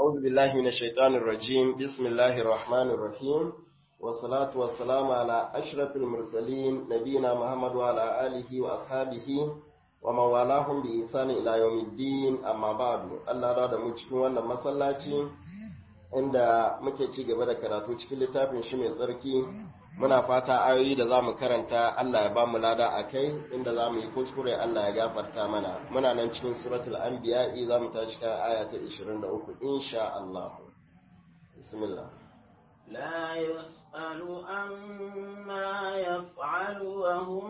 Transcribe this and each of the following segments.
أعوذ بالله من الشيطان الرجيم بسم الله الرحمن الرحيم والصلاة والسلام على أشرف المرسلين نبينا محمد وعلى آله وأصحابه ومن والاهم بإحسان إلى يوم الدين أما بعد الله راد cikin wannan masallaci inda muke ci gaba da karatu cikin littafin shi mai tsarki muna fata ayoyi da za mu karanta Allah ya ba mu lada a kai inda za mu yi kuskure Allah ya gafarta mana muna nan cikin suratul anbiya'i za mu tashi kan aya ta 23 insha Allah bismillah لا يسأل عما يفعل وهم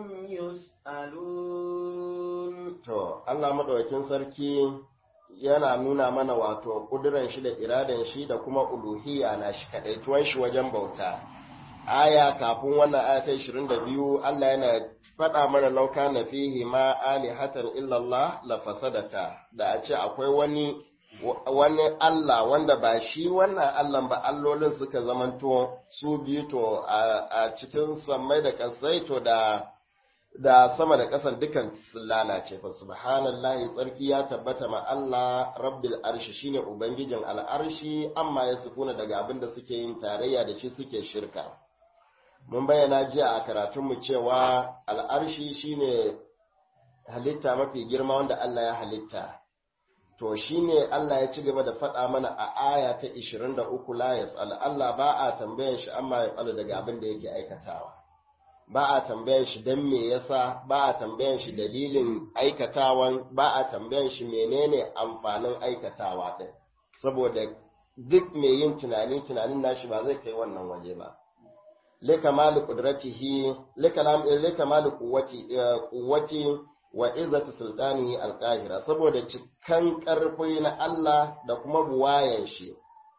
يسألون to Allah madaukakin sarki yana nuna mana wato kuduran shi da iradan shi da kuma uluhiyya na shi kadaituwan shi wajen bauta aya kafin wannan aya ta 22 Allah yana faɗa mana lauka na fihi ma alihatan illallah la fasadata da a ce akwai wani wani Allah wanda ba shi wannan Allah ba allolin suka zamanto su biyu to a cikin sammai da kasai to da da sama da ƙasan dukan sun lalace fa subhanallahi tsarki ya tabbata ma Allah rabbil arshi shine ubangijin al'arshi amma ya sufuna daga abin da suke yin tarayya da shi suke shirka mun bayyana jiya a karatunmu cewa al'arshi shine halitta mafi girma wanda Allah ya halitta to shine Allah ya ci gaba da faɗa mana a aya ta 23 la yas'al Allah ba a tambayan shi amma ya fala daga abin da yake aikatawa ba a tambayan shi dan me yasa ba a tambayan shi dalilin aikatawan ba a tambayan shi menene amfanin aikatawa din saboda duk mai yin tunani tunanin nashi ba zai kai wannan waje ba likamali qudratihi likamali quwwati quwwati wa izzati sultanihi alqahira saboda cikan karfi na Allah da kuma buwayan shi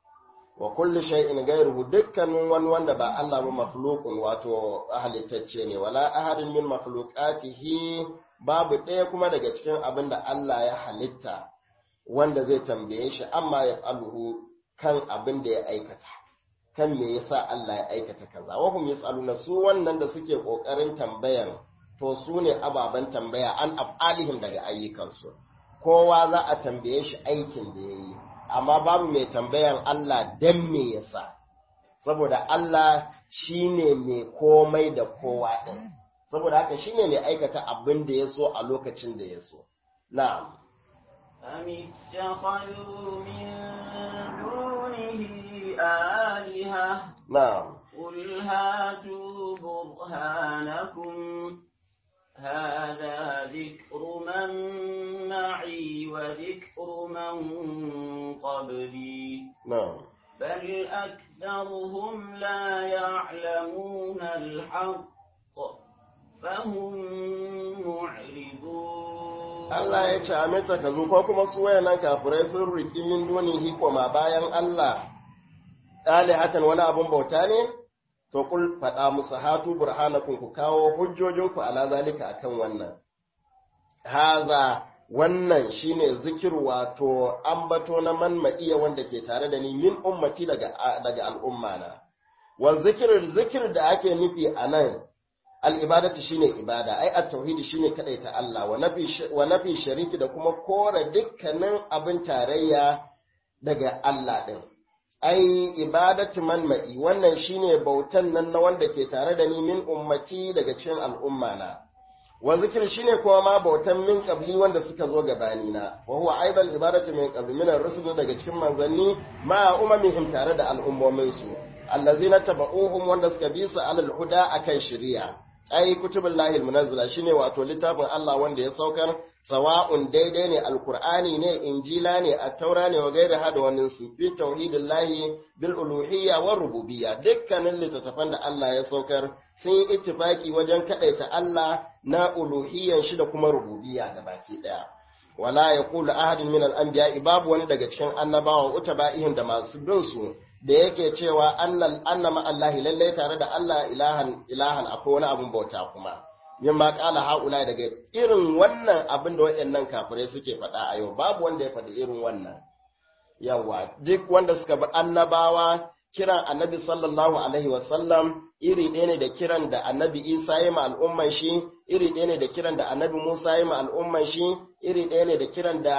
wa kulli shay'in ghayruhu dukkanin wani wanda ba Allah ba makhluqun wato halittacce ne wala ahadin min makhluqatihi babu ɗaya kuma daga cikin abin da Allah ya halitta wanda zai tambaye shi amma ya faluhu kan abin da ya aikata kan me yasa Allah ya aikata kaza wa hum yasaluna su wannan da suke kokarin tambayan to su ne ababen tambaya an af'alihim daga ayyukansu kowa za a tambaye shi aikin da yayi amma babu mai tambayan Allah dan me yasa saboda Allah shine mai komai da kowa din saboda haka shine mai aikata abin da ya so a lokacin da ya so na'am أم اتخذوا من دونه آلهة na'am قل هاتوا برهانكم هذا ذكر من معي وذكر من قبلي na'am بل أكثرهم لا يعلمون الحق فهم معرضون Allah ya ce aminta ka zo ko kuma su wayannan kafirai sun riki min dunihi koma bayan Allah hatan wani abun bauta ne to kul faɗa musu hatu burhanakum ku kawo hujjojinku ala zalika akan wannan haza wannan shine zikir wato ambato na man ma'iya wanda ke tare da ni min ummati daga daga al'umma na wal zikir zikir da ake nufi anan al'ibadatu shine ibada, ai, at-tauhidi shine ta Allah, wa nafi shariki da kuma kora dukkanin abin tarayya daga Allah ɗin. Ai, ibadatu man ma'i, wannan shine bautan nan na wanda ke tare da ni min ummati daga cikin al'umma na. Wa zikir shine kuma ma bautan min qabli wanda suka zo gabani na, wa huwa aidan ibadatu min qabli min ar-rusul daga cikin manzanni ma umamihim tare da al'ummominsu. allazina taba'uhum wanda suka bi su alal huda akan shari'a ai kutubul lahil munazzala shine wato littafin Allah wanda ya saukar sawa'un daidai ne alqur'ani ne injila ne at-taura ne wa gaira hada wannan su fi tauhidillahi bil uluhiyya wa rububiyya dukkanin littattafan da Allah ya saukar sun yi ittifaki wajen kadaita Allah na uluhiyyan shi da kuma rububiyya gabaki daya wala yaqulu ahadun min al-anbiya babu wani daga cikin annabawa utaba'ihim da masu bin su da yake cewa annal annama Allahi lallai tare da Allah ilahan ilahan akwai wani abun bauta kuma yin ma kala haula daga irin wannan abin da wayannan kafirai suke faɗa a yau babu wanda ya faɗi irin wannan yawa duk wanda suka bi annabawa kiran annabi sallallahu alaihi wasallam iri ɗaya ne da kiran da annabi Isa ya ma al'umman shi iri ɗaya ne da kiran da annabi Musa ya ma al'umman shi iri ɗaya ne da kiran da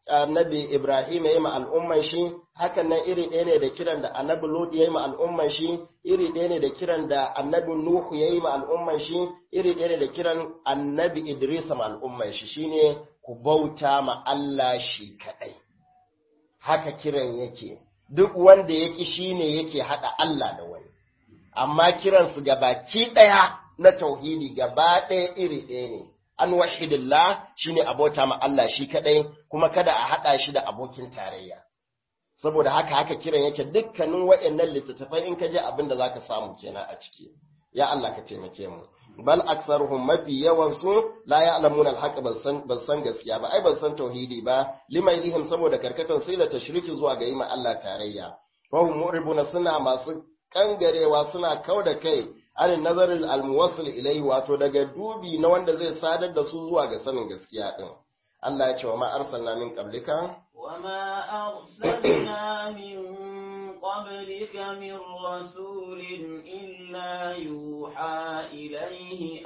annabi Ibrahim ya yi ma al'umman shi, hakan nan iri ɗaya ne da kiran da annabi Lut ya yi ma al'umman shi, iri ɗaya ne da kiran da annabi Nuhu ya yi ma al'umman shi, iri ɗaya ne da kiran annabi Idris ma al'umman shi, shine ku bauta ma Allah shi kaɗai. Haka kiran yake, duk wanda ya ƙi shi ne yake haɗa Allah da wani. Amma kiransu gabaki ɗaya na tauhidi gaba ɗaya iri ɗaya ne. an wahidillah shine abota ma Allah shi kadai kuma kada a hada shi da abokin tarayya saboda haka haka kiran yake dukkanin waɗannan littattafai in ka je abin da zaka samu kenan a ciki ya Allah ka taimake mu bal aksaruhum mafi yawan su la ya'lamuna al-haqq ban san ban san gaskiya ba ai ban san tauhidi ba limailihim saboda karkatan sai la tashriki zuwa ga yi ma Allah tarayya wa hum mu'ribuna suna masu kangarewa suna kauda kai anin nazarin almuwassil ilaihi wato daga dubi na wanda zai sadar da su zuwa ga sanin gaskiya din Allah ya ce wa ma arsalna min qablika wa ma arsalna min qablika min rasulin illa yuha ilaihi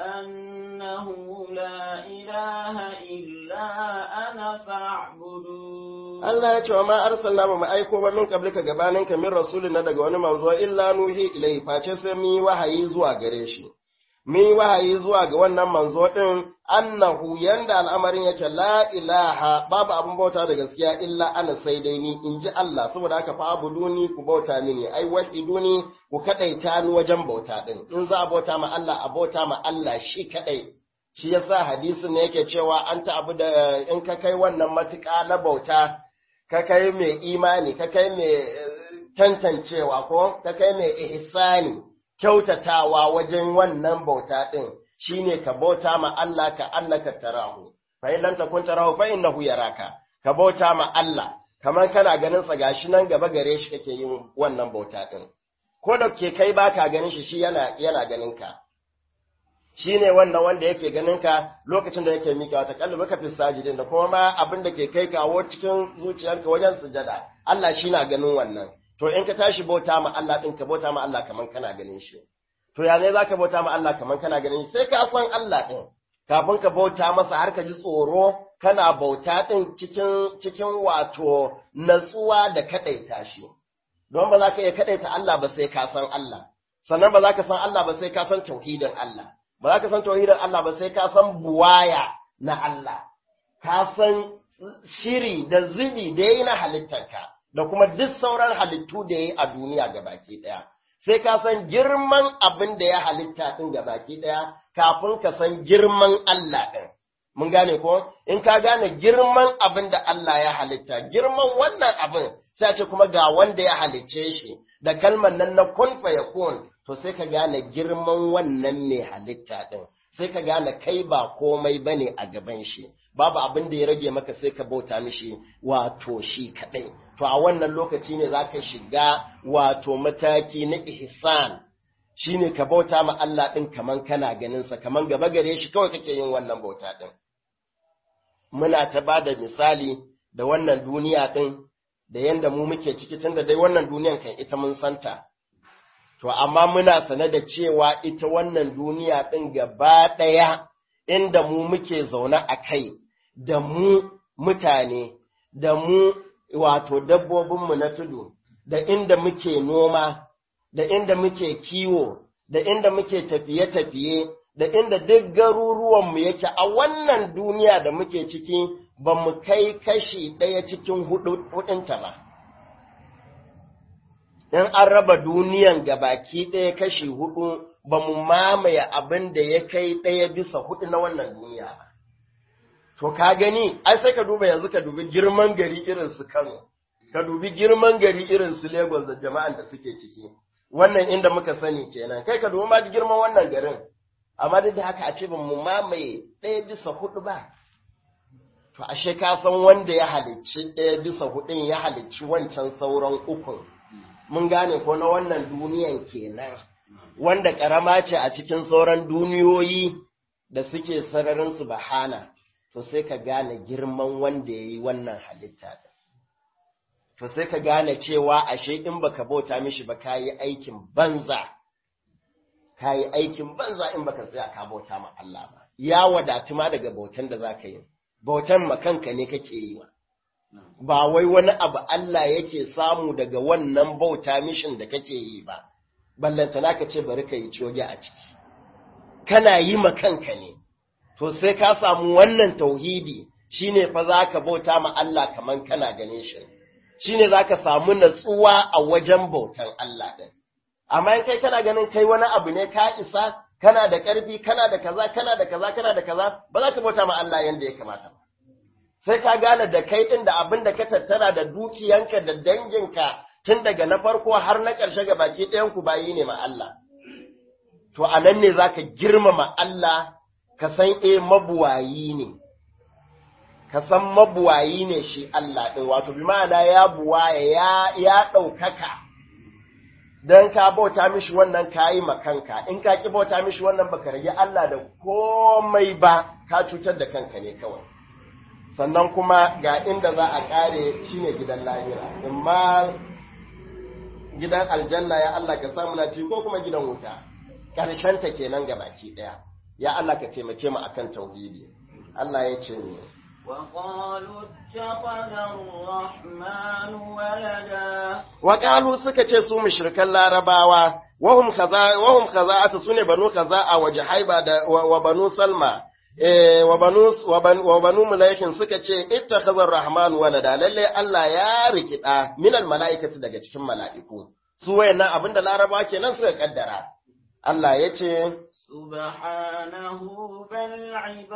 annahu la ilaha illa ana fa'budun Allah ya ce wa ma arsalna ba mu aiko ba min qablika gabanin ka min rasulin na daga wani manzo illa nuhi ilai face sai mu yi wahayi zuwa gare shi mu yi wahayi zuwa ga wannan manzo din annahu yanda al'amarin yake la ilaha babu abun bauta da gaskiya illa ana sai dai ni in ji Allah saboda haka fa abuduni ku bauta mini ai wahiduni ku kadaita ni wajen bauta din in za a bauta ma Allah a bauta ma Allah shi kadai shi yasa hadisin ne yake cewa an ta abu da in ka kai wannan matuƙa na bauta ka kai mai imani, ka kai mai tantancewa ko ka kai mai ihsani, kyautatawa wajen wannan bauta ɗin shine ka bauta ma Allah ka annaka tarahu. Fa in lam takun tarahu fa innahu yaraka. Ka bauta ma Allah kamar kana ganin sa gashi nan gaba gare shi kake yin wannan bauta ɗin. Ko da ke kai baka ganin shi shi yana yana ganin ka. shi ne wannan wanda yake ganin ka lokacin da yake miƙa wata kalli baka fi sajidin da kuma ma abin da ke kai kawo cikin zuciyarka wajen sujada Allah shi na ganin wannan to in ka tashi bauta ma Allah din ka bauta ma Allah kaman kana ganin shi to ya ne zaka bauta ma Allah kaman kana ganin shi sai ka san Allah din kafin ka bauta masa har ka ji tsoro kana bauta din cikin cikin wato natsuwa da kadaita shi don ba za ka iya kadaita Allah ba sai ka san Allah sannan ba za ka san Allah ba sai ka san tauhidin Allah ba za ka san tauhidin Allah ba sai ka san buwaya na Allah, ka san shiri da zubi da ya yi na halittarka, da kuma duk sauran halittu da ya yi a duniya ga baki ɗaya. Sai ka san girman abin da ya halitta ɗin ga baki ɗaya, kafin ka san girman Allah ɗin. Mun gane ko? In ka gane girman abin da Allah ya halitta, girman wannan abin, sai ce kuma ga wanda ya halicce shi, da kalmar nan na kun fa yakun to sai ka gane girman wannan mai halitta ɗin, sai ka gane kai ba komai ba ne a gaban shi, babu abin da ya rage maka sai ka bauta mishi wato shi kaɗai. To a wannan lokaci ne za ka shiga wato mataki na ihsan shi ne ka bauta ma Allah ɗin kaman kana ganinsa, kaman gaba gare shi kawai kake yin wannan bauta ɗin. Muna ta ba da misali da wannan duniya ɗin da yanda mu muke ciki tun da dai wannan duniyan kan ita mun santa. To, amma muna sane da cewa ita wannan duniya ɗin gaba ɗaya inda mu muke zaune a kai, da mu mutane, da mu wato dabbobinmu na tudu, da inda muke noma, da inda muke kiwo, da inda muke tafiye-tafiye, da inda duk garuruwanmu yake a wannan duniya da muke ciki ba mu kai kashi ɗaya cikin hudunta ba. in an raba duniyan baki ɗaya kashi hudu ba mu mamaye abin da ya kai ɗaya bisa hudu na wannan duniya ba. To ka gani, ai sai ka duba yanzu ka dubi girman gari irin su Kano, ka dubi girman gari irin su Lagos da jama'an da suke ciki. Wannan inda muka sani kenan, kai ka dubi ma girman wannan garin, amma duk da haka a ce ba mu mamaye ɗaya bisa hudu ba. To ashe ka san wanda ya halicci ɗaya bisa hudun ya halicci wancan sauran ukun. mun gane ko na wannan duniyan kenan wanda ƙarama ce a cikin sauran duniyoyi da suke sararin su bahana to sai ka gane girman wanda ya yi wannan halitta to sai ka gane cewa ashe in baka bauta mishi ba ka yi aikin banza ka yi aikin banza in baka tsaya ka bauta ma Allah ba ya wadatu ma daga bautan da za ka yi bautan makanka ne kake yi wa ba wai wani abu Allah yake samu daga wannan bauta mishin da kake yi ba, ballantana ka ce bari ka yi coge a ciki, kana yi ma kanka ne, to sai ka samu wannan tauhidi shi ne fa za ka bauta ma Allah kamar kana ganin shi, shi ne za ka samu natsuwa a wajen bautan Allah ɗin. Amma in kai kana ganin kai wani abu ne ka isa, kana da ƙarfi, kana da kaza, kana da kaza, kana da kaza, ba za ka bauta ma Allah yadda ya kamata ba. sai ka gane da kai ɗin da abin da ka tattara da dukiyanka da danginka tun daga na farko har na ƙarshe ga baki ɗayanku bayi ne ma Allah. To, a nan ne za ka girmama Allah, ka san e mabuwayi ne, ka san mabuwayi ne shi Allah ɗin, wato bi ma'ana ya buwaya ya ɗaukaka, don ka bauta mishi wannan ka yi makanka, in ka ƙi bauta mishi wannan baka rage Allah da komai ba, ka cutar da kanka ne kawai. sannan kuma ga inda za a ƙare shine gidan lahira imma gidan aljanna ya Allah ka samu na ci ko kuma gidan wuta ta kenan ga baki ɗaya ya Allah ka taimake mu akan tauhidi Allah ya ce ne وقالوا اتخذ الرحمن ولدا وقالوا suka ce su mushrikan larabawa wahum kaza wahum kaza'atu sune banu kaza'a wa jahaiba da wa banu salma wa banu wa banu malaikin suka ce ittakhadha ar-rahman walada lalle Allah ya rikida minal malaikati daga cikin mala'iku su wayannan abinda larabawa kenan suka kaddara Allah ya ce subhanahu bal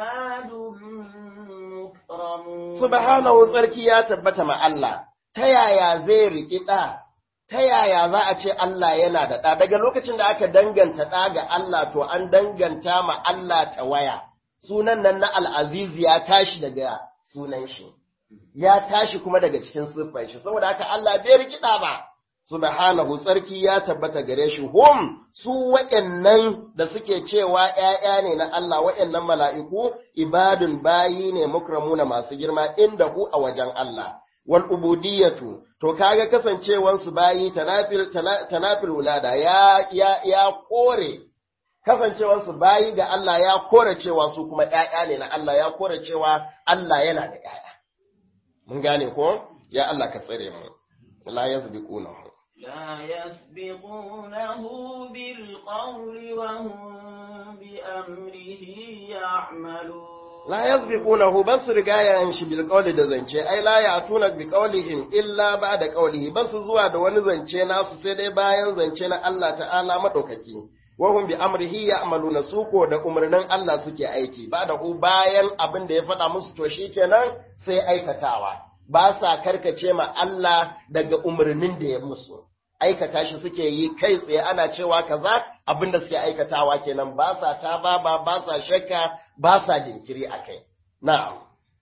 ibadun mukramun subhanahu tsarki ya tabbata ma Allah ta yaya zai rikida ta yaya za a ce Allah yana da ɗa daga lokacin da aka danganta ɗa ga Allah to an danganta ma Allah ta waya sunan nan na al'aziz ya tashi daga sunan shi, ya tashi kuma daga cikin siffar shi, saboda haka Allah bai rikida ba, subhanahu tsarki ya tabbata gare shi, hum su waɗannan da suke cewa ‘ya'ya ne na Allah waɗannan mala'iku, ibadun bayi ne mukramuna masu girma inda ku a wajen Allah. Wal ubudiyatu, to kaga kasancewansu bayi tanafil wulada ya, ya, ya kore kasancewarsu bayi ga Allah ya kore cewa su kuma ‘ya'ya ne na Allah ya kore cewa Allah yana da ‘ya'ya. Mun gane ko? Ya Allah ka tsare mu, la ya zubi ƙunahu. لا يسبقونه بالقول وهم بأمره يعملون La ya zubi ƙunahu ban su rigayen shi bil ƙauli da zance, ai la ya tuna bi ƙaulihim illa ba da ƙaulihi, ban su zuwa da wani zance nasu sai dai bayan zance na Allah ta'ala maɗaukaki. wahum bi amrihi ya'maluna su ko da umarnin Allah suke aiki ba da ku bayan abin da ya faɗa musu to shikenan sai aikatawa ba sa karkace ma Allah daga umarnin da ya musu aikata shi suke yi kai tsaye ana cewa kaza abin da suke aikatawa kenan ba sa ta ba ba sa shakka ba sa jinkiri akai na'am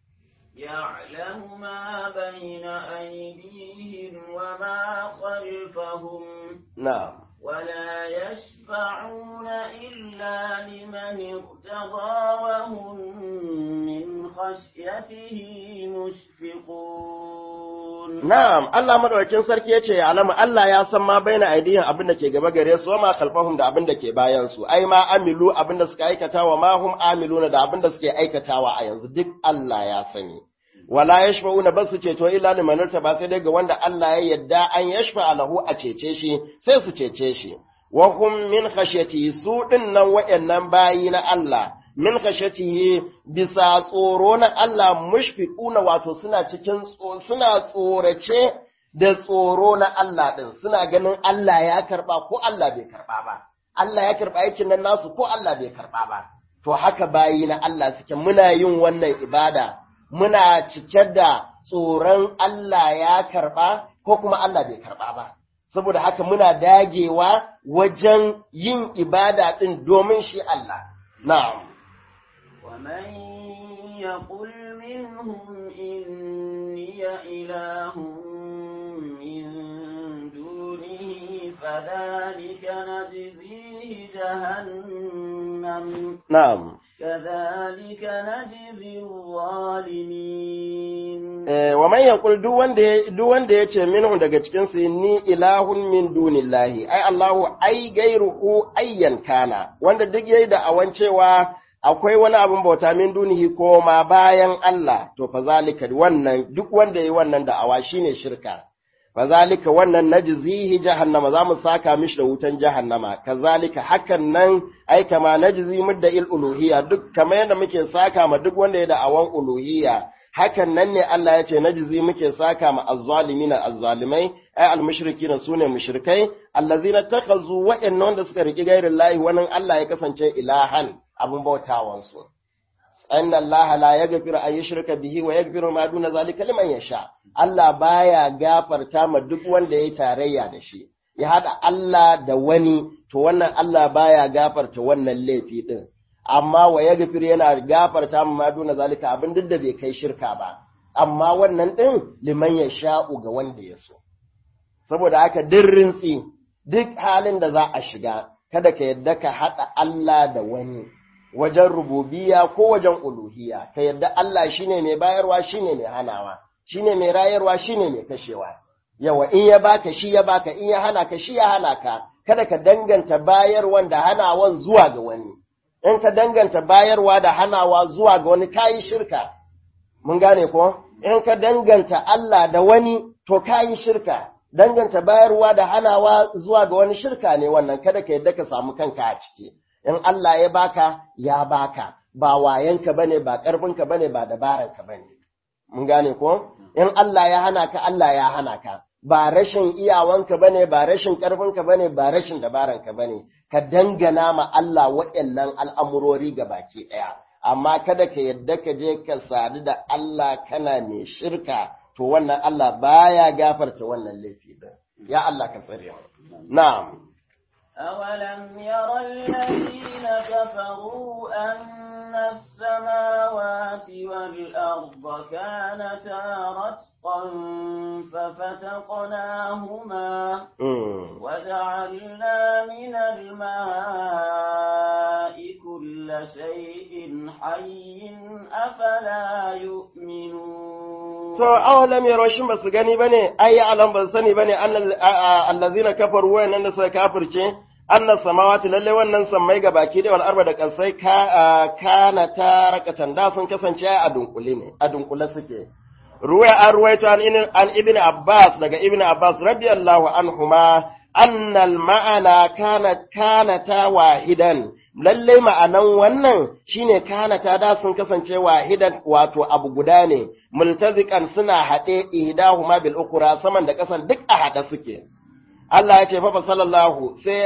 يعلم ما بين أيديهم وما خلفهم na'am ولا يشفعون إلا لمن ارتضى وهم من خشيته مشفقون Na'am, Allah madaukakin sarki yace ya alama Allah ya san ma baina aidiyan abin da ke gaba gare su, ma khalfahum da abin da ke bayan su, ai ma amilu abin da suka aikata wa ma hum amiluna da abin da suke aikatawa a yanzu duk Allah ya sani. Wala yashfa'una basu ceto illa liman ba sai dai ga wanda Allah ya yadda an yashfa lahu a cece shi, sai su cece shi. Wa hum min khashyati su din nan wayannan bayi na Allah. min khashatihi bisa tsoro na Allah mushfiquna wato suna cikin suna tsorace da tsoro na Allah din suna ganin Allah ya karba ko Allah bai karba ba Allah ya karba aikin nan nasu ko Allah bai karba ba to haka bayi na Allah suke muna yin wannan ibada muna cike da tsoron Allah ya karba ko kuma Allah bai karba ba saboda haka muna dagewa wajen yin ibada din domin shi Allah na'am ومن يقل منهم إني إله من دونه فذلك نجزيه جهنم na'am كذلك نجزي الظالمين Eh, wa man yaqul duk wanda ya duk wanda ya ce minhu daga cikin su ni ilahun min dunillahi ai Allahu ai gairuhu ayyan kana wanda duk yayi da awan cewa akwai wani abin bauta min dunihi ko ma bayan Allah to fa zalika wannan duk wanda yayi wannan da'awa shine shirka fa zalika wannan najzihi jahannama za mu saka mishi da wutan jahannama kazalika hakan nan ai kama najzi mudda il uluhiyya duk kamar yadda muke saka ma duk wanda ya da'awan uluhiyya hakan nan ne Allah ya ce najzi muke saka ma azzalimina azzalimai ai almushrikina sune mushrikai allazina takhazu wa'annan wanda suka riki gairin lahi wannan Allah ya kasance ilahan abun bautawan su anna Allah la yaghfiru an yushraka bihi wa yaghfiru ma duna zalika liman yasha Allah baya gafarta ma duk wanda yayi tarayya da shi ya hada Allah da wani to wannan Allah baya gafarta wannan laifi din amma wa ya gafir yana gafarta ma duna zalika abin duk da bai kai shirka ba amma wannan din liman ya sha'u ga wanda ya so saboda haka duk rintsi duk halin da za a shiga kada ka yadda ka haɗa Allah da wani wajen rububiya ko wajen uluhiya ka yadda Allah shine mai bayarwa shine mai hanawa shine mai rayarwa shine mai kashewa yawa in ya baka shi ya baka in ya hana ka shi ya hana ka kada ka danganta bayarwan da hanawan zuwa ga wani in ka danganta bayarwa da hanawa zuwa ga wani kayi shirka, mun gane ko? In ka danganta Allah da wani to kayi shirka, danganta bayarwa da hanawa zuwa ga wani shirka ne wannan kada ka yadda ka samu kanka a ciki. In Allah ya baka, ya baka, ba wayanka bane, ba ƙarfinka bane, ba dabaranka bane. Mun gane ko? In Allah ya hana ka, Allah ya hana ka. Ba rashin iyawanka bane, ba rashin ƙarfinka bane, ba rashin dabaranka bane. ka dangana ma Allah waɗannan al'amurori ga baki ɗaya, amma kada ka yadda ka je ka sadu da Allah kana mai shirka, to wannan Allah baya gafarta wannan laifi ɗin. Ya Allah ka tsare Na'am. أولم ير الذين كفروا أن السماوات والأرض كانتا رتقا ففتقناهما وجعلنا من الماء كل شيء حي أفلا يؤمنون To, awalam yaro shin ba su gani ba ne, ai, alam ba su sani ba ne, allazina kafaru wayannan da suka kafirce, annas samawati lalle wannan sammai ga baki da wal arba da kasai ka kana ta rakatan da sun kasance a dunkule ne a dunkule suke ruwaya an ruwaito an an ibn abbas daga ibn abbas radiyallahu anhuma annal ma'ana kana kana ta wahidan lalle ma'anan wannan shine kana ta da sun kasance wahidan wato abu guda ne multazikan suna haɗe ihdahuma bil ukra saman da kasan duk a haɗe suke Allah ya ce fafa sallallahu sai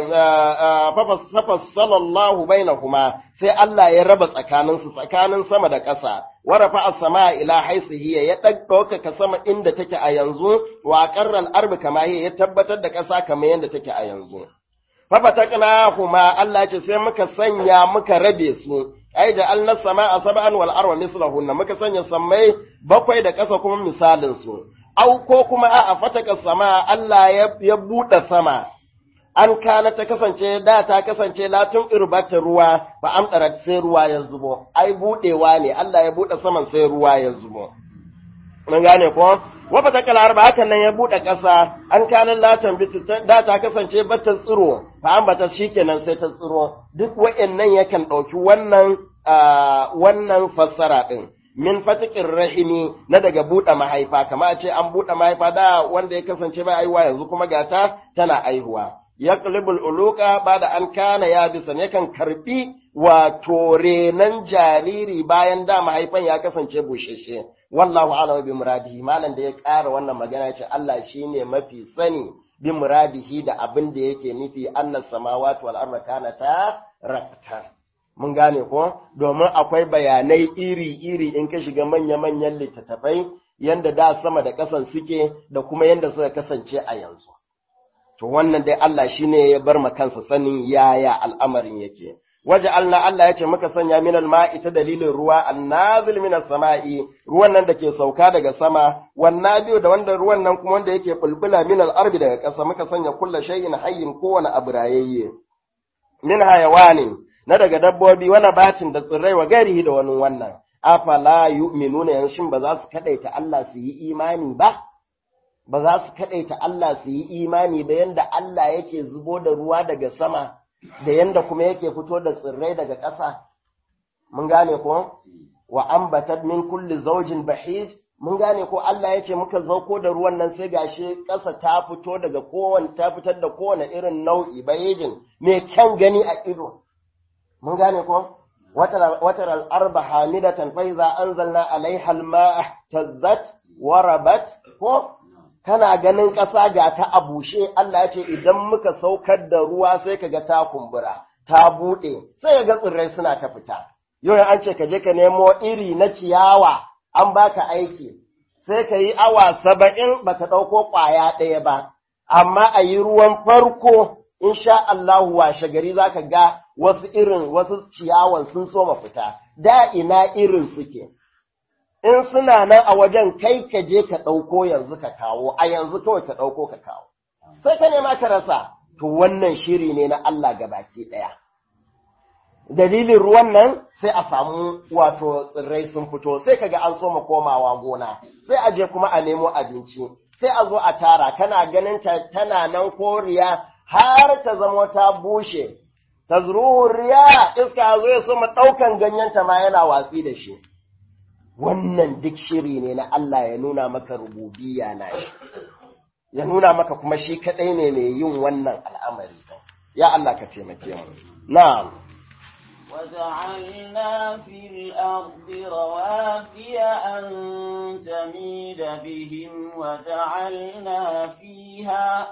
fafa sallallahu bainahuma sai Allah ya raba tsakanin su tsakanin sama da ƙasa wa rafa'a sama ila haisihi ya ɗaukaka sama inda take a yanzu wa qarral arbi kama ya tabbatar da ƙasa kamar yadda take a yanzu fafa taqnahuma Allah ya ce sai muka sanya muka rabe su ai da alna sama'a sab'an wal arwa mislahunna muka sanya sammai bakwai da ƙasa kuma misalin su au ko kuma a fataka sama Allah ya buɗe sama, an kana ta kasance da ta kasance latin irbata ruwa ba amɗara sai ruwa ya zubo, ai buɗewa ne Allah ya buɗe saman sai ruwa ya zubo. Mun gane ko? Wafa ta kalar ba hakan nan ya buɗe ƙasa, an kana latan da ta kasance bata tsiro, ba an bata shi kenan sai ta tsiro, duk wa'annan yakan ɗauki wannan wannan fassara ɗin. min fatikin rahimi na daga buɗe mahaifa, kama a ce an buɗe mahaifa da wanda ya kasance bai aihuwa yanzu kuma gata tana aihuwa. Ya uluka ba da an kana ya bisa yakan karɓi wato renan jariri bayan da mahaifan ya kasance busheshe. Wallahu a'lamu bi muradihi malam da ya ƙara wannan magana ce Allah shine mafi sani bi muradihi da abin da yake nufi annas samawati wal arda kanata raktan. mun gane ko domin akwai bayanai iri-iri in ka shiga manya-manyan littattafai yanda da sama da ƙasan suke da kuma yanda suka kasance a yanzu. To wannan dai Allah shi ne ya bar kansa sanin yaya al'amarin yake. Waje Allah Allah ya ce muka sanya minal ma'i ta dalilin ruwa annazil minas sama'i ruwan nan da ke sauka daga sama wannan biyu da wanda ruwan nan kuma wanda yake bulbula minal arbi daga ƙasa muka sanya kulla shay'in hayyin kowane abu rayayye. Min hayawanin na daga dabbobi wani batin da tsirrai wa garihi da wani wannan, afala yu'minuna yanzu ba za su kaɗaita Allah su yi imani ba, ba za su kaɗaita Allah su yi imani ba yanda Allah yake zubo da ruwa daga sama, da yanda kuma yake fito da tsirrai daga ƙasa, mun gane ko wa ambatat min kulli zawjin bahij mun gane ko Allah ya ce muka zauko da ruwan nan sai gashi ƙasa ta fito daga kowane ta fitar da kowane irin nau'i bayejin mai kyan gani a ido mun gane ko watar al'arba hamidatan fa iza anzalna alaiha al-ma'a tazzat warabat ko kana ganin ƙasa ga ta a bushe Allah ya ce idan muka saukar da ruwa sai kaga ta kumbura ta buɗe sai ga tsirrai suna ta fita yau an ce ka je ka nemo iri na ciyawa an baka aiki sai ka yi awa saba'in baka ɗauko ƙwaya ɗaya ba amma a yi ruwan farko insha Allahu washe gari za ka ga wasu irin wasu ciyawan sun soma fita da ina irin suke in suna nan a wajen kai ka je ka ɗauko yanzu ka kawo a yanzu kawai ka ɗauko ka kawo sai ka nema ka rasa to wannan shiri ne na Allah gabaki ɗaya dalilin ruwan nan sai a samu wato tsirrai sun fito sai kaga an soma komawa gona sai a je kuma a nemo abinci sai a zo a tara kana ganin ta tana nan koriya har ta zama ta bushe ta riya iska zo ya soma ɗaukan ganyenta ma yana watsi da shi wannan duk shiri ne na Allah ya nuna maka rububiyya na shi ya nuna maka kuma shi kaɗai ne mai yin wannan al'amari ya Allah ka taimake mu na'am وجعلنا في الأرض رواسي أن تميد بهم وجعلنا فيها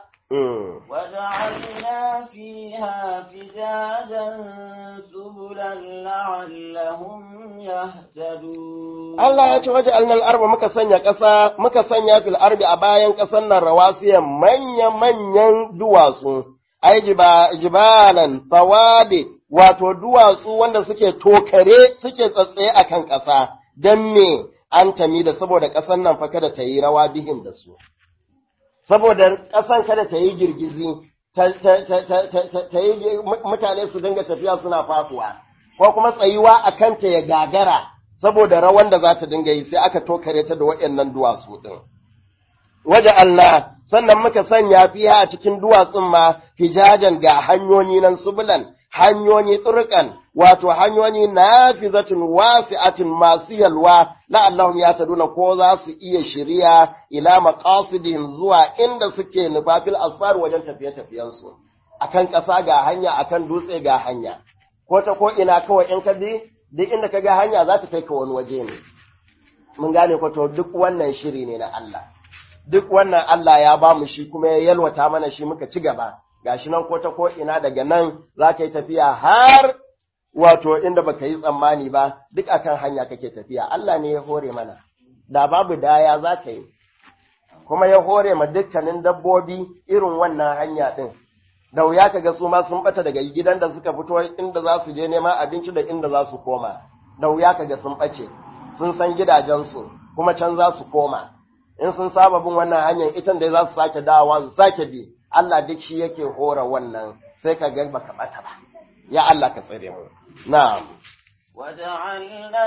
وجعلنا فيها فجاجا سبلا لعلهم يهتدون Allah ya ce waje alnal arba muka sanya ƙasa muka sanya fil arbi a bayan ƙasar nan rawasiyan manya-manyan duwatsu ai jibalan tawabi wato duwatsu wanda suke tokare suke tsatsaye a kan ƙasa, don me an tami da saboda ƙasan nan fa kada ta yi rawa bihin da su. Saboda ƙasan kada ta yi girgizi, ta yi mutane su dinga tafiya suna fafuwa, ko kuma tsayuwa a kanta ya gagara saboda rawan da za ta dinga yi sai aka tokare ta da waɗannan duwatsu ɗin. Waje Allah, sannan muka sanya fiya a cikin duwatsun ma hijajen ga hanyoyi nan subulan hanyoyi turkan wato hanyoyi nafizatun wasi'atin masu yalwa la'allahum yataduna ko za su iya shiriya ila maqasidihim zuwa inda suke nufafil asfar wajen tafiye-tafiyen su akan ƙasa ga hanya akan dutse ga hanya ko ta ko ina kawai in ka bi duk inda ka ga hanya za ta kai ka wani waje ne mun gane ko to duk wannan shiri ne na Allah duk wannan Allah ya ba mu shi kuma ya yalwata mana shi muka ci gaba gashi nan ko ta ko ina daga nan za ka yi tafiya har wato inda baka yi tsammani ba duk akan hanya kake tafiya Allah ne ya hore mana da babu daya za ka yi kuma ya hore ma dukkanin dabbobi irin wannan hanya din da wuya kaga su ma sun bata daga gidan da suka fito inda za su je neman abinci da inda za su koma da wuya kaga sun bace sun san gidajensu kuma can za su koma in sun saba bin wannan hanyar itan da za su sake dawowa su sake bi Allah duk shi yake hora wannan sai ka ga baka bata ba ya Allah ka tsare mu na'am وجعلنا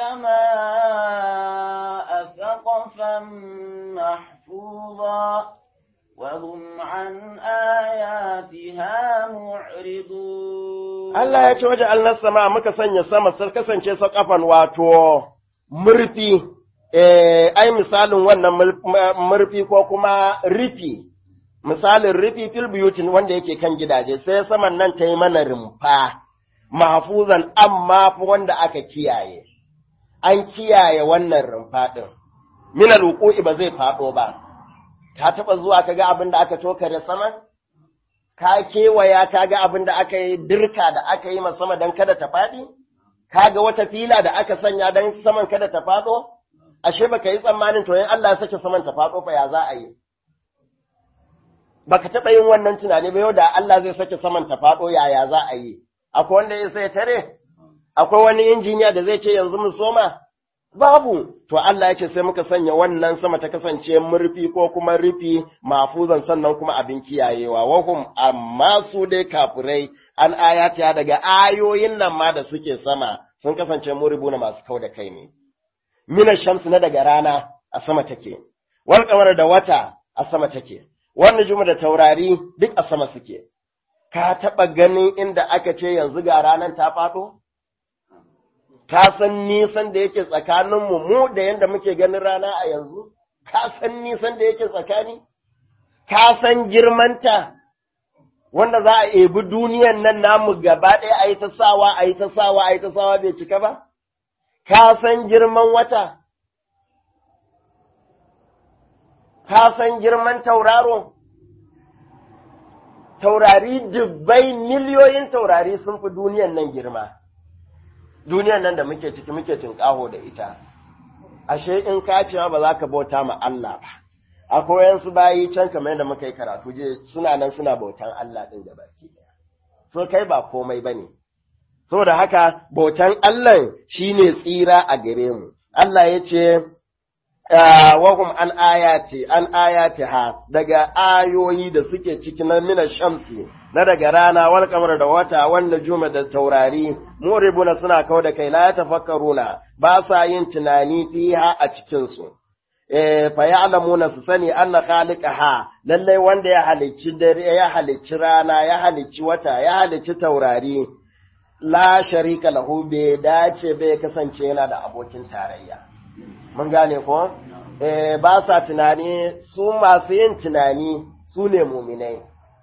السماء سقفا محفوظا وهم عن آياتها معرضون Allah ya ce waje alnar sama muka sanya sama sai kasance sakafan wato murfi eh ai misalin wannan murfi ko kuma rufi misalin rufi fil buyutin wanda yake kan gidaje sai saman nan ta yi mana rumfa mahfuzan amma fa wanda aka kiyaye an kiyaye wannan rumfa din minal wuqu'i ba zai fado ba ka taba zuwa kaga abin da aka tokare sama ka kewaya kaga abin da aka yi dirka da aka yi sama dan kada ta fadi kaga wata fila da aka sanya dan saman kada ta fado ashe baka yi tsammanin to in Allah ya sake saman ta fado fa ya za a yi baka taɓa yin wannan tunani ba yau da Allah zai sake saman ta faɗo yaya za a yi, akwai wanda ya sai tare, akwai wani injiniya da zai ce yanzu mu soma? Babu, to Allah ya ce sai muka sanya wannan sama ta kasance murfi ko kuma rufi mafuzan sannan kuma abin kiyayewa, wahum amma su dai kafurai an ayata daga ayoyin nan ma da suke sama sun kasance muribu na masu kau da kai ne. Mina shamsu na daga rana a sama take, wal kamar da wata a sama take. wannan juma da taurari duk a sama suke, ka taɓa ganin inda aka ce yanzu ga ranar ta faɗo? ka san nisan da yake tsakaninmu mu da yadda muke ganin rana a yanzu ka san nisan da yake tsakani ka san girmanta wanda za a ebi duniyan nan namu gaba ɗaya a yi ta sawa a yi ta sawa a yi ta sawa bai cika ba ka san girman wata ka san girman tauraro taurari dubbai miliyoyin taurari sun fi duniyan nan girma duniyan nan da muke ciki muke tinƙaho da ita ashe in ka cewa ba za ka bauta ma Allah ba akwai yansu bayi can kamar yadda muka yi karatu je suna nan suna bautan Allah din da baki daya so kai ba komai bane saboda haka bautan Allah shine tsira a gare mu Allah ya ce wahum an ayati an ayati ha daga ayoyi da suke cikin mina shamsi na daga rana wal kamar da wata wanda juma da taurari muribuna suna kawo da kai la tafakkaruna ba sa yin tunani fiha a cikin su eh fa ya'lamuna su sani anna khaliqaha lalle wanda ya halicci dare ya halicci rana ya halicci wata ya halicci taurari la sharika lahu bai dace bai kasance yana da abokin tarayya mun gane ko eh ba sa tunani su masu yin tunani su ne muminai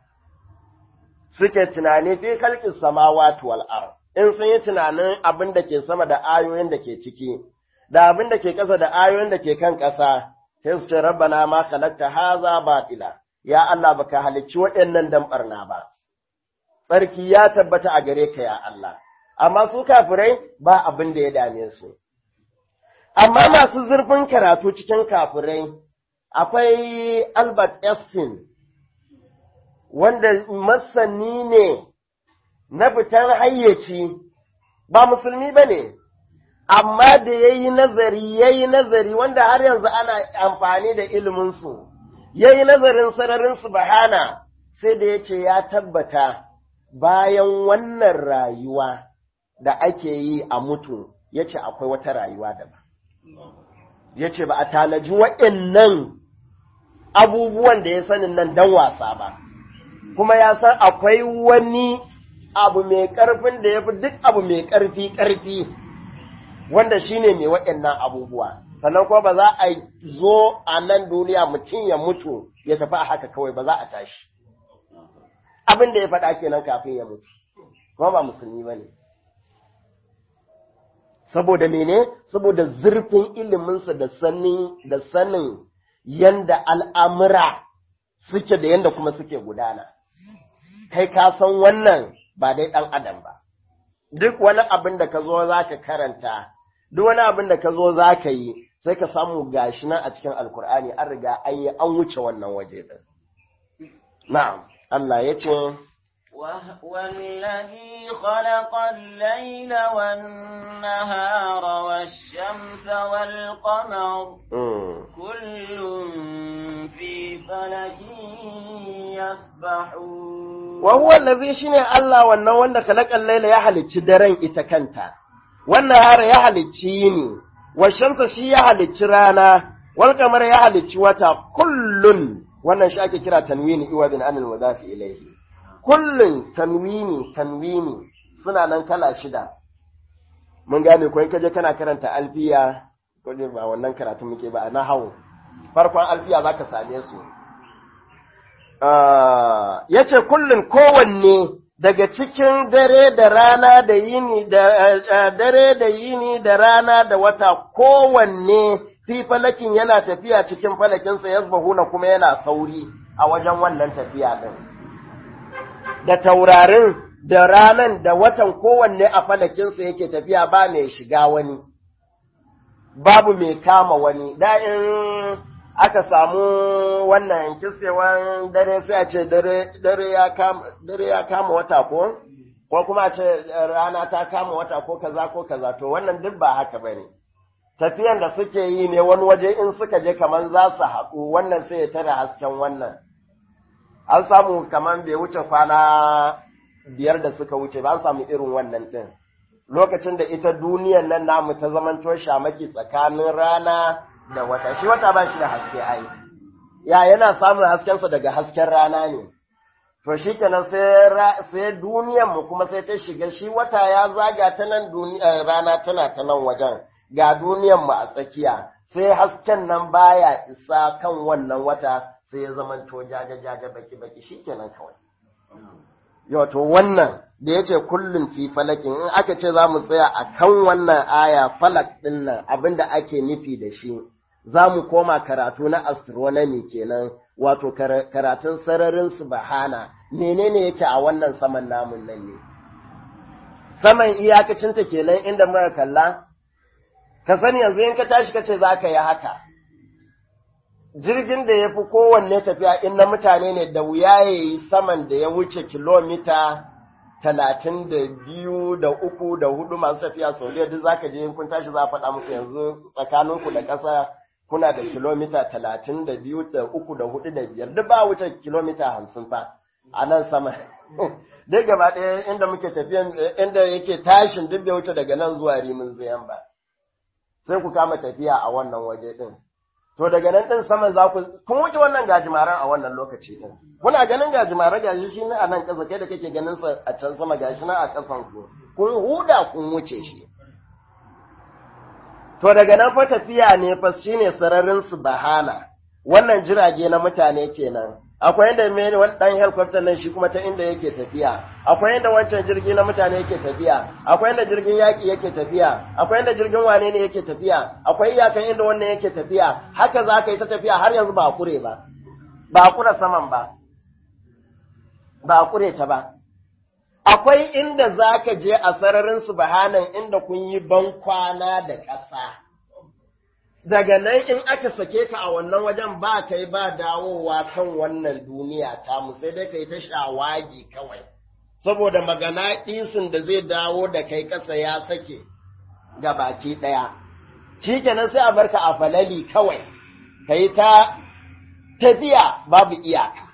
suke tunani fi kalkin samawati wal ard in sun yi tunanin abin da ke sama da ayoyin da ke ciki da abin da ke ƙasa da ayoyin da ke kan ƙasa sai su ce rabbana ma khalaqta haza batila ya Allah baka halicci waɗannan dan barna ba tsarki ya tabbata a gare ka ya Allah amma su kafirai ba abin da ya dame su amma masu zurfin karatu cikin kafirai akwai Albert Einstein wanda masani ne na fitar hayyaci ba musulmi ba ne, amma da ya yi nazari, ya yi nazari wanda har yanzu ana amfani da iliminsu, ya yi nazarin sararin subhana sai da ya ce ya tabbata bayan wannan rayuwa da ake yi a mutu, ya ce akwai wata rayuwa daban. Ya ce ba a tanaji waɗannan abubuwan da ya sanin nan don wasa ba. kuma ya san akwai wani abu mai ƙarfin da ya fi duk abu mai ƙarfi ƙarfi wanda shi ne mai waɗannan abubuwa sannan kuma ba za a zo a nan duniya mutum ya mutu ya tafi a haka kawai ba za a tashi abin da ya faɗa kenan kafin ya mutu kuma ba musulmi ba ne saboda mene saboda zurfin iliminsa da sanin da sanin yanda al'amura suke da yanda kuma suke gudana kai ka san wannan ba dai ɗan adam ba duk wani abin da ka zo za ka karanta duk wani abin da ka zo za ka yi sai ka samu gashi nan a cikin alkur'ani an riga an yi an wuce wannan waje ɗin na'am Allah ya ce والذي خلق الليل والنهار والشمس والقمر كل في فلك يسبحون وهو الذي شine Allah wannan wanda khalaqal layla ya halicci daren ita kanta wannan har ya halicci yini wa shamsa shi ya halicci rana wal qamara ya halicci wata kullun wannan shi ake kira tanwini iwadin anil mudafi ilayhi kullun tanwini tanwini suna nan kala shida mun gane ko in kaje kana karanta alfiya ko ba wannan karatu muke ba na hawo farkon alfiya zaka same su ya ce kullum kowanne daga cikin dare da rana da yini da dare da yini da rana da wata kowanne fi falakin yana tafiya cikin falakinsa ya na kuma yana sauri a wajen wannan tafiya ɗin. Da taurarin da ranan da watan kowanne a falakinsa yake tafiya ba mai shiga wani, babu mai kama wani, da in aka samu wannan kisewan dare sai a ce dare ya kama wata ko ko kuma a ce rana ta kama wata ko kaza ko kaza to wannan duk ba haka bane tafiyan da suke yi ne wani waje in suka je kaman za su haɗu wannan sai ya tare hasken wannan an samu kaman bai wuce kwana biyar da suka wuce ba an samu irin wannan ɗin lokacin da ita duniyan nan namu ta zamanto shamaki tsakanin rana da wata shi wata ba shi da haske ai ya yana samun haskensa daga hasken rana ne to shi kenan sai duniyan mu kuma sai ta shiga shi wata ya zaga ta nan rana tana ta nan wajen ga duniyan mu a tsakiya sai hasken nan baya isa kan wannan wata sai ya zama to jaja jaja baki baki shikenan kawai yau to wannan da yace kullun fi falakin in aka ce za mu tsaya a kan wannan aya falak din nan abinda ake nufi da shi za mu koma karatu na astronomy kenan wato karatun sararin subhana menene yake a wannan saman namun nan ne saman iyakacinta kenan inda muka kalla ka sani yanzu in ka tashi kace za ka yi haka jirgin da ya fi kowanne tafiya in na mutane ne da wuya ya yi saman da ya wuce kilomita talatin da biyu da uku da hudu masu tafiya sau duk za ka je in kun tashi za a faɗa muku yanzu tsakaninku da ƙasa kuna da kilomita talatin da biyu da uku da hudu da biyar duk ba wuce kilomita hamsin fa a nan sama duk gaba ɗaya inda muke tafiyan inda yake tashin duk bai wuce daga nan zuwa rimin zayan ba sai ku kama tafiya a wannan waje ɗin to daga nan ɗin saman za ku kun wuce wannan gajimaran a wannan lokaci ɗin kuna ganin gajimare gashi shi ne a nan ƙasa kai da kake ganin sa a can sama gashi na a ƙasan ku kun huda kun wuce shi To daga nan fa tafiya ne fa shine sararin su bahana. Wannan jirage na mutane kenan. Akwai inda mai wani dan helicopter nan shi kuma ta inda yake tafiya. Akwai inda wancan jirgi na mutane yake tafiya. Akwai inda jirgin yaki yake tafiya. Akwai inda jirgin wane ne yake tafiya. Akwai iyakan inda wannan yake tafiya. Haka za ka yi ta tafiya har yanzu ba kure ba. Ba kura saman ba. Ba kure ta ba. akwai inda za ka je a sararin subhanan inda kun yi ban kwana da ƙasa. Daga nan in aka sake ka a wannan wajen ba kai ba dawowa kan wannan duniya tamu sai dai ka yi ta shawagi kawai, saboda magana ɗisin da zai dawo da kai ƙasa ya sake ga baki ɗaya. Shi kenan sai a barka a falali kawai, ka yi ta tafiya babu iyaka.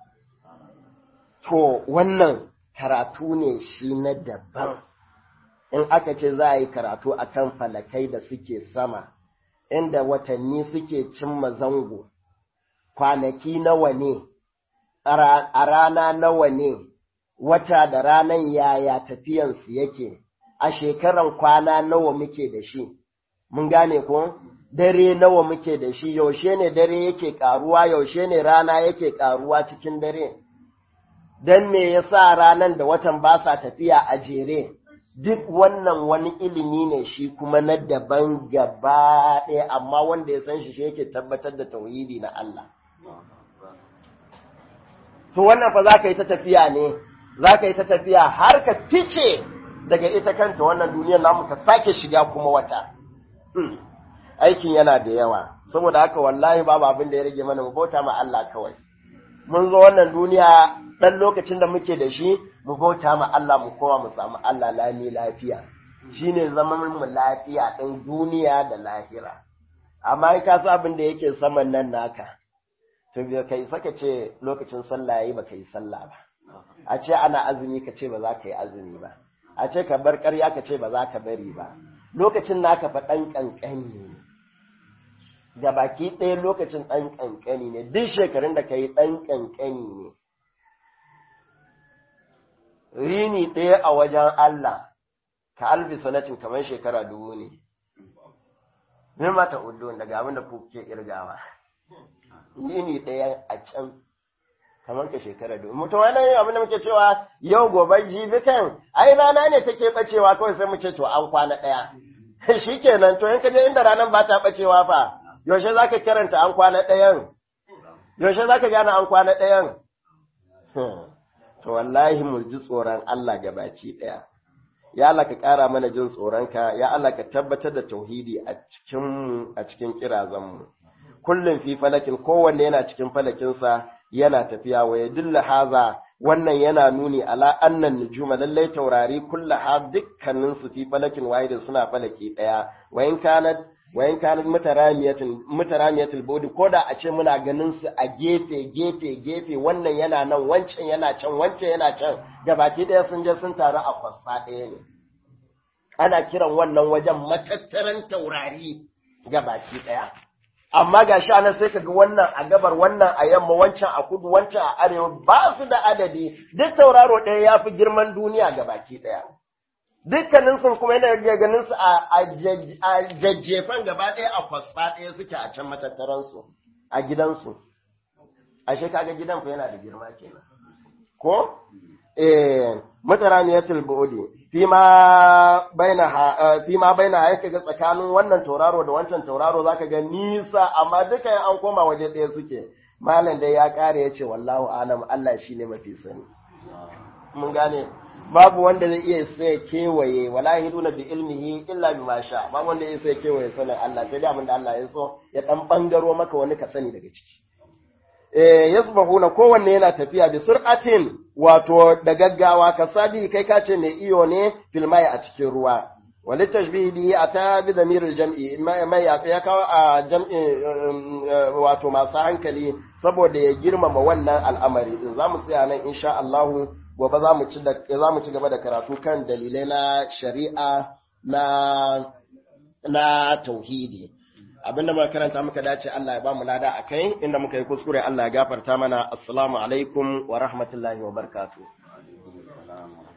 To, wannan karatu ne shi na daban in aka ce za a yi karatu a kan falakai da suke sama inda watanni suke cimma zango kwanaki nawa ne a rana nawa ne wata da ranan yaya tafiyansu yake a shekaran kwana nawa muke da shi mun gane ko dare nawa muke da shi yaushe ne dare yake karuwa yaushe ne rana yake karuwa cikin dare don me yasa ranan da watan ba sa tafiya a jere duk wannan wani ilimi ne shi kuma na daban gaba ɗaya amma wanda ya san shi shi yake tabbatar da tauhidi na Allah to wannan fa za ka yi ta tafiya ne za ka yi ta tafiya har ka fice daga ita kanta wannan duniyar namu ka sake shiga kuma wata aikin yana da yawa saboda haka wallahi babu abin da ya rage mana mu bauta ma Allah kawai mun zo wannan duniya ɗan lokacin da muke da shi mu bauta ma Allah mu kowa mu samu Allah lami lafiya shine zaman mu lafiya ɗin duniya da lahira amma in ka san abin da yake saman nan naka to bai kai saka ce lokacin sallah yayi baka yi sallah ba a ce ana azumi ka ce ba za ka yi azumi ba a ce ka bar ƙarya ka ce ba za ka bari ba lokacin naka fa ɗan ƙanƙani ne da baki ɗaya lokacin ɗan ƙanƙani ne duk shekarun da ka yi ɗan ƙanƙani ne rini ɗaya a wajen Allah ka alfi sanatin kamar shekara dubu ne me mata uddu daga abin da kuke irgawa rini ɗaya a can kamar ka shekara dubu mutum wani abin da muke cewa yau gobe jibi kan ai rana ne take bacewa kawai sai mu ce to an kwana ɗaya shikenan to in ka je inda ranar ba ta bacewa fa yaushe za ka karanta an kwana ɗayan yaushe za ka gane an kwana ɗayan to wallahi mu ji tsoron Allah gabaki ɗaya ya Allah ka ƙara mana jin tsoronka ya Allah ka tabbatar da tauhidi a cikin a cikin kirazanmu kullum fi falakin kowanne yana cikin falakinsa yana tafiya wa yadulla haza wannan yana nuni ala annan nujuma lallai taurari kullaha dukkanin su fi falakin wahidin suna falaki ɗaya wa in kanat wayan kanin mutaramiyatin mutaramiyatul bodi ko da a ce muna ganin su a gefe gefe gefe wannan yana nan wancan yana can wancan yana can gabaki ɗaya sun je sun taru a kwasa ɗaya ne ana kiran wannan wajen matattaran taurari gabaki ɗaya amma ga shi anan sai kaga wannan a gabar wannan a yamma wancan a kudu wancan a arewa ba su da adadi duk tauraro ɗaya ya fi girman duniya ga baki ɗaya dukkanin sun kuma yana rage ganin su a jajjefan gaba ɗaya a kwasfa ɗaya suke a can matattaransu a gidansu ashe kaga gidan fa yana da girma kenan ko eh mutaraniyatul bu'di fi ma baina fi ma baina yake ga tsakanin wannan tauraro da wancan tauraro zaka ga nisa amma duka an koma waje ɗaya suke malam dai ya kare yace wallahu alam Allah shine mafi sani mun gane babu wanda zai iya sai kewaye wala yaduna bi ilmihi illa bima sha babu wanda zai sai kewaye sanin Allah sai dai abinda Allah ya so ya dan bangaro maka wani ka sani daga ciki eh yasbahuna kowanne yana tafiya bi sur'atin wato da gaggawa ka sabi kai ka ce mai iyo ne filmai a cikin ruwa wali tashbihi bihi ata bi damiril jam'i mai ya kawo a jam'i wato masu hankali saboda ya girmama wannan al'amari din zamu tsaya nan insha Allah gobe za mu ci za mu ci gaba da karatu kan dalilai na shari'a na na tauhidi abinda muka karanta muka dace Allah ya ba mu lada akai inda muka yi kuskure Allah ya gafarta mana assalamu alaikum wa rahmatullahi wa barakatuh